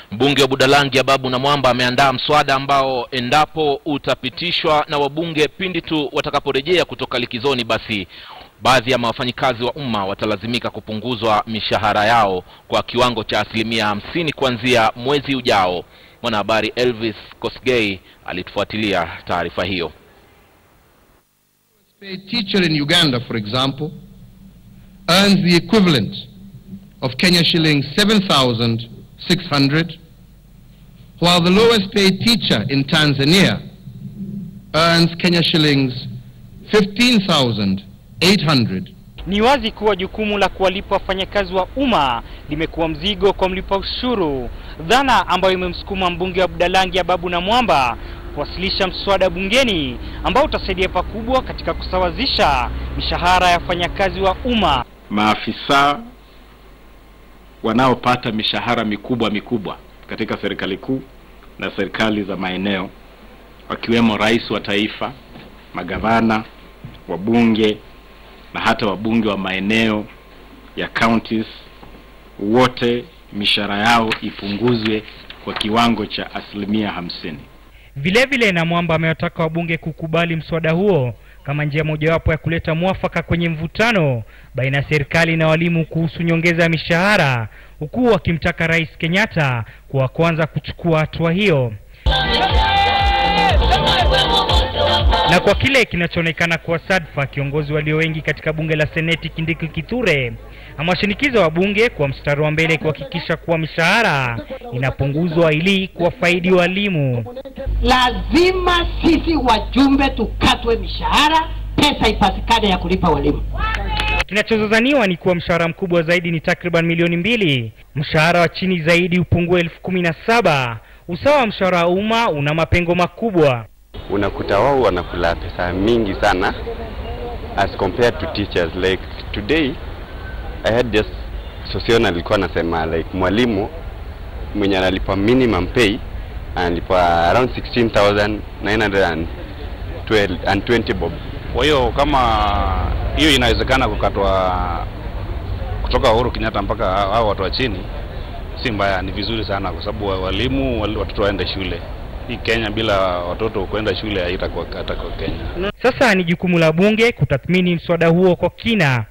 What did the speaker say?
Mbunge wa Budalangi Ababu Namwamba ameandaa mswada ambao endapo utapitishwa na wabunge pindi tu watakaporejea kutoka likizoni, basi baadhi ya wafanyikazi wa umma watalazimika kupunguzwa mishahara yao kwa kiwango cha asilimia hamsini kuanzia mwezi ujao. Mwanahabari Elvis Kosgei alitufuatilia taarifa hiyo. A teacher in Uganda, for example, earns the equivalent of Kenya shillings 7,600, while the lowest paid teacher in Tanzania earns Kenya shillings 15,800. Ni wazi kuwa jukumu la kuwalipa wafanyakazi wa umma limekuwa mzigo kwa mlipa ushuru, dhana ambayo imemsukuma mbunge wa Budalangi Ababu Namwamba kuwasilisha mswada bungeni ambao utasaidia pakubwa katika kusawazisha mishahara ya wafanyakazi wa umma. Maafisa wanaopata mishahara mikubwa mikubwa katika serikali kuu na serikali za maeneo, wakiwemo rais wa taifa, magavana, wabunge na hata wabunge wa maeneo ya counties, wote mishahara yao ipunguzwe kwa kiwango cha asilimia hamsini. Vile vile Namwamba amewataka wabunge kukubali mswada huo kama njia mojawapo ya kuleta mwafaka kwenye mvutano baina ya serikali na walimu kuhusu nyongeza ya mishahara, huku wakimtaka Rais Kenyatta kuwa kwanza kuchukua hatua hiyo. Na kwa kile kinachoonekana kuwa sadfa, kiongozi walio wengi katika bunge la Seneti Kindiki Kithure amewashinikiza wabunge kwa mstari wa mbele kuhakikisha kuwa mishahara inapunguzwa ili kuwafaidi walimu. Lazima sisi wajumbe tukatwe mishahara, pesa ipatikane ya kulipa walimu. Kinachozozaniwa ni kuwa mshahara mkubwa zaidi ni takriban milioni mbili, mshahara wa chini zaidi upungue elfu kumi na saba. Usawa wa mshahara wa umma una mapengo makubwa. unakuta wao wanakula pesa mingi sana as compared to teachers like today I had just Sosion alikuwa anasema like mwalimu mwenye analipwa minimum pay analipwa around 16,920 bob. Kwa hiyo kama hiyo inawezekana kukatwa kutoka Uhuru Kenyatta mpaka hao watu wa chini, si mbaya, ni vizuri sana, kwa sababu wa- walimu wali- watoto waende shule. Hii Kenya bila watoto kwenda shule haitakuwa hata kwa Kenya. Sasa ni jukumu la bunge kutathmini mswada huo kwa kina